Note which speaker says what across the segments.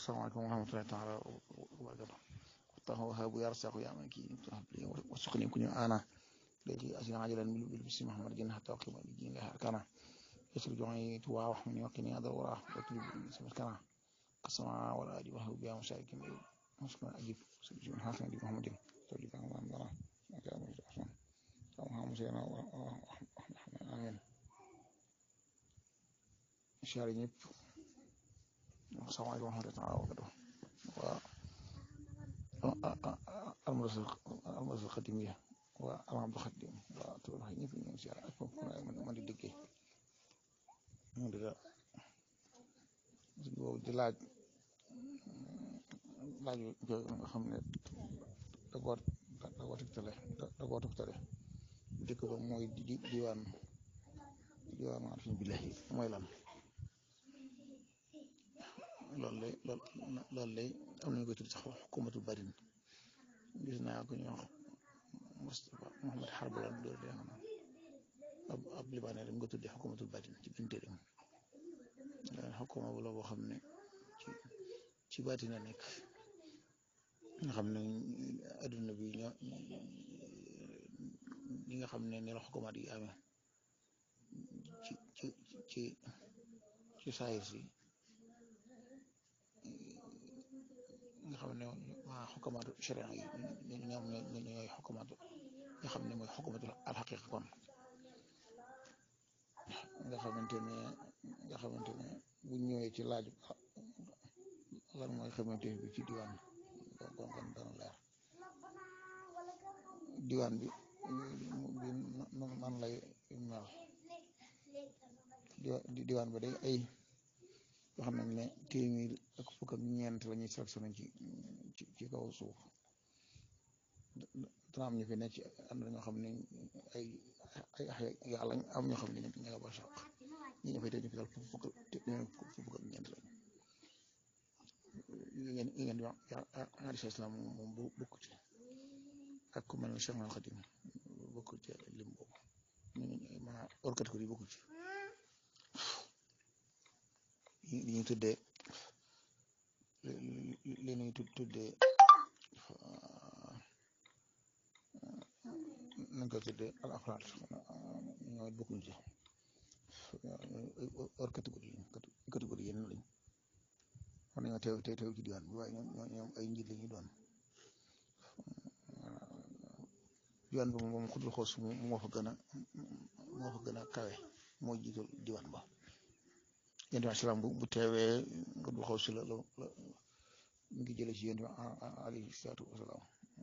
Speaker 1: asalaamaaleykum wa rahmatullahi taala wa barakatu taxaw wahabu ya rasaaqu ya man kii habli wa suqni kuñu ana léegi asina ajalan bil bil bisi mahamad jinn hatta waqima bi jinn laha arkana yasir joxi tuwa wax min waqini adal wara wa tulib sama kana qasama wala adi wa biya musharikin muskana ajib subhanahu hasan di muhammadin tawli kan wa dara maka amul rahman sama musena wa amin shari ñëpp asalaamaaleykum wa rahmatullahi taala wa barakatu waa almadrasa almadrasa xadimiya waa alhamdu xadim waa tubaab wax ñëpp ñu ngi si ak foofu man di déggee ñu di la boobu di laaj laaj nga xam ne da koo da koo tegtale da koo tegtale dëkk ba mooy di diwaan diwaan arfin billahi mooy lan loolu lay loolu lay am nañu koy tudd sax xukumatul barin gis naa ko ñu wax Moustapha Mohamed Harba la doon dee xam ab ab libaane dañ ko tuddee xukumatul barin ci biir téeréem xukuma bu la boo xam ne ci ci baati na nekk nga xam ne adduna bi ñoo ñi nga xam ne ni la xukumaat yi amee ci ci ci ci saayir si nga xam ne waa xukumaatu sharia yi ñoom ñooy xukumaatu nga xam ne mooy xukumaatu alxaqiqa kon nga xamante ne nga xamante ne bu ñëwee ci laaj lan mooy xamante bi ci diwaan kon kon dana leer diwaan bi bi nan lay mel diwaan ba day ay yoo xam nañ ne téeméer ak fukk ak ñeent la ñuy sélectionné ci ci ci kaw suuf dana am ñu fi ne ci am na ñoo xam ne ay ay ay yàlla am ñoo xam ne ñu nga ba saq ñi ñu fay tey ñu fi dal fukk fukk fukk ak ñeent lañ ngeen ngeen di wax hadis islam moom bu bokk ci ak ku mel ne Cheikh Al Khadim bokk ci lim boobu ñu maanaam hors catégorie bokk ci li ñuy tuddee li ñuy tuddee nañ ko tuddee al afraad ñooy bokkuñ ci hors catégorie catégorie yeneen lañ war nañoo teew teew teew ci diwaan bi waaye ñoom ñoom ay njiit la ñuy doon diwaan bi moom xudul xoos moo fa gën a moo fa gën a kawe moo jiital diwaan ba yéen tamit salaam bu bu teewee nga du xaw si la la la mu ngi jëlee si yéen tamit alayhi salaatu wasalaam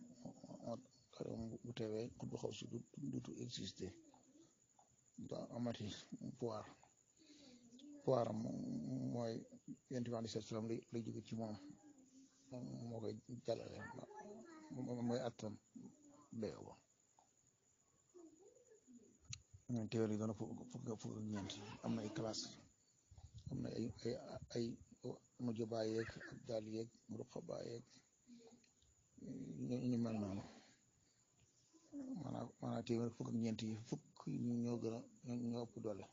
Speaker 1: bu teewee nga du xaw si du dutu existé da amati pouvoir pouvoir am mooy yéen tamit alayhi salaatu wasalaam lay lay jóge ci moom moo koy jàllale mooy attan dayoo ba teewee yi doon fukk fukk ak ñeent am na ay classe am na ay ay ay mujj bàyyeeg ak daal yeeg ruqa bàyyeeg ñu mel noonu maanaam maanaam téeméer fukk ak ñeent yi fukk ñoo gën a ñoo ëpp doole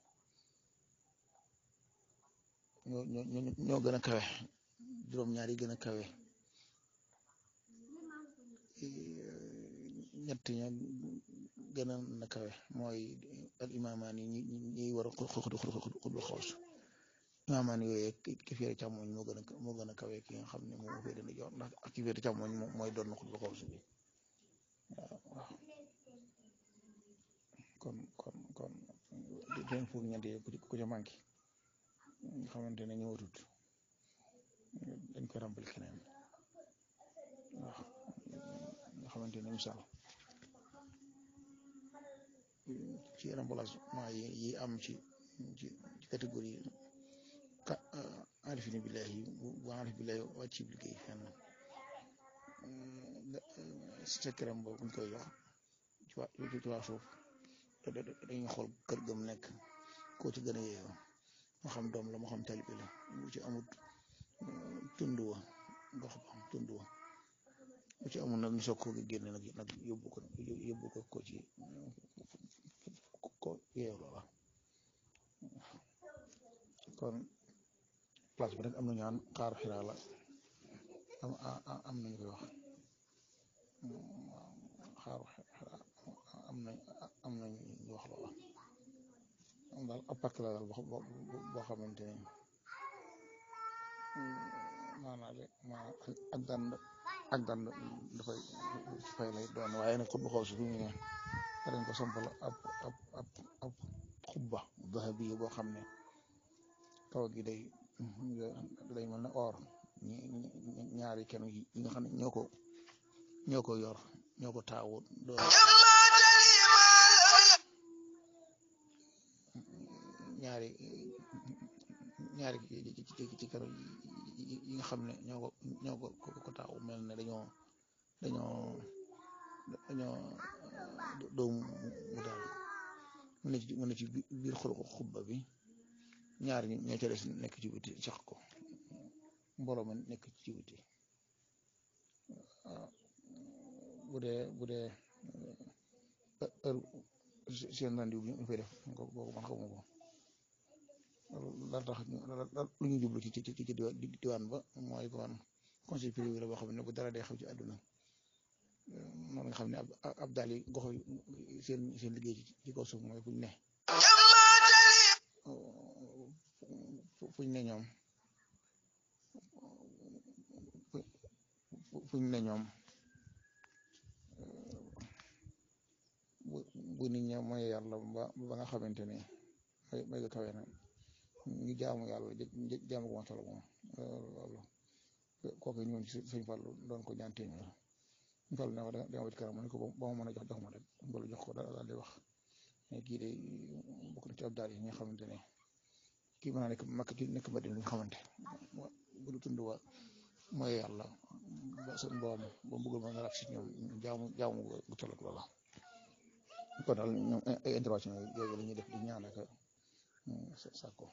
Speaker 1: ñoo ñoo ñoo gën a kawe juróom-ñaar yi gën a kawe ñett ña gën a na kawe mooy al imaamaan yi ñi ñiy war a xudul xoos imaamaan yooyu ki féere càmmoñ moo gën a moo gën a kawe ki nga xam ne moo féere ndi joor ndax ak ki féere càmmoñ mooy doon na xudul xoos bi waaw waaw kon kon kon ten fukk ñeent yi ku ca manqué nga xamante ne ñëwatut dañ ko ràmbal keneen waaw nga xamante ne misaal ci remplacement yi yi am ci ci catégorie ka arifini billahi bu arif billahi wàcc ci liggéey fenn secret boobu buñ koy jox ci waa ci waa suuf dañuy xool kër gëm nekk koo ci gën a yeeyoo moo xam doom la moo xam talibi la bu ci amut tund wa gox ba tund wa bu ci amul nag ñu soog ko génne nag nag yóbbu ko yóbbu ko ko ci ko yeew loola kon place bi nag am na ñaan xaar xiraa la am am nañu koy wax xaaru am nañ am nañ ñu wax loola am daal ab pàkk la daal boo boo xamante ni maanaam de maanaam ak daan ak daan dafay fay lay doon waaye nag xutba xaw si fi mu ne dañ ko sampal ab ab ab ab xubba dahabi boo xam ne kaw gi day day mel ne or ñaari kenn yi nga xam ne ñoo ko ñoo ko yor ñoo ko taawu doon ñaari ñaari ci kër yi nga xam ne ñoo ko ñoo ko ko taawu mel ne dañoo dañoo dañoo doomu mu daal mu ne ci mu ne ci biir xol ko xubba bi ñaar ñi ñoo ca des nekk ci biti sax ko mbooloo ma nekk ci biti bu dee bu dee heure seen rendez-vous bi ñu fay def boobu man xamu ko la tax lu ñu jublu ci ci ci diwaan ba mooy kon conseil privé la boo xam ne bu dara day xew ci àdduna noonu nga xam ne ab ab daal yi gox seen seen liggéey ci kaw suuf mooy fuñ ne fuñ ne ñoom fuñ ne ñoom bu nit ñi mooy yàlla ba ba nga xamante ne may may kawe na ñu jaamu yàlla jaamu ko masala moom loolu kooku ñëwoon ci sëñ Fallu doon ko ñaan téeméer sëñ Fallu ne ko danga wut kanam mu ne ko ba ma mën a jox jox ma rek mbalu jox ko daal di wax mais kii de bokk na ci ab daal yi nga xamante ne kii mën naa nekk makk ci nekk Madina ñu xamante bu du tund wa mooy yàlla ba seen borom ba bëggul ma nga rab si ñoom jaamu jaamu bu tollook loola kon daal ñoom ay intervention yooyu la ñuy def di ñaan ak sàkko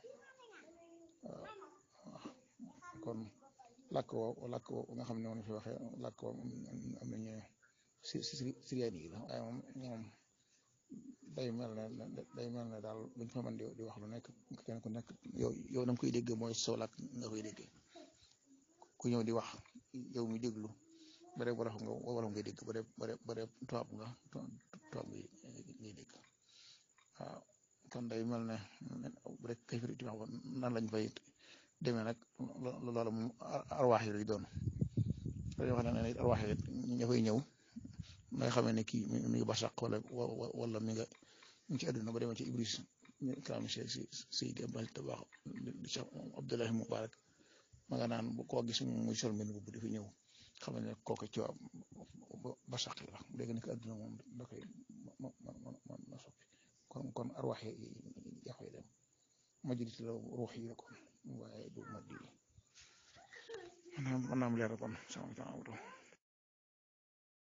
Speaker 1: kon làkk woo làkk woo nga xam ne woon fi waxee làkk woo am nañu si si siriyaan yi la waaye moom ñoom day mel ne day mel ne daal buñ fa mën di di wax lu nekk kenn ku nekk yow yow da nga koy dégg mooy soo làkk nga koy dégg ku ñëw di wax yow mi déglu ba dee wolof nga wolof ngay dégg ba dee ba dee ba dee tubaab nga tubaab ngay ngay dégg waaw kon day mel ne rek kay firi wax nan lañ fay demee nag loolu moom arwaax yi lay doon dañoo wax ne arwaax yi ña fay ñëw nga xamee ne kii mi ngi basaq wala wala mi nga mi ngi ci àdduna ba demee ci ibris ñu kalaam si si si gambal tabax di Cheikh Abdoulahi Mubarak ma nga naan koo gis muy sol mbenn bu di fi ñëw xam ne kooku ci waa basaq yi la léegi nag àdduna moom da koy ma ma ma ma soppi kon kon arwaax yi yaa koy dem majlis la ruux yi la kon waaye du maddi maanaam maanaam leer kon sama sama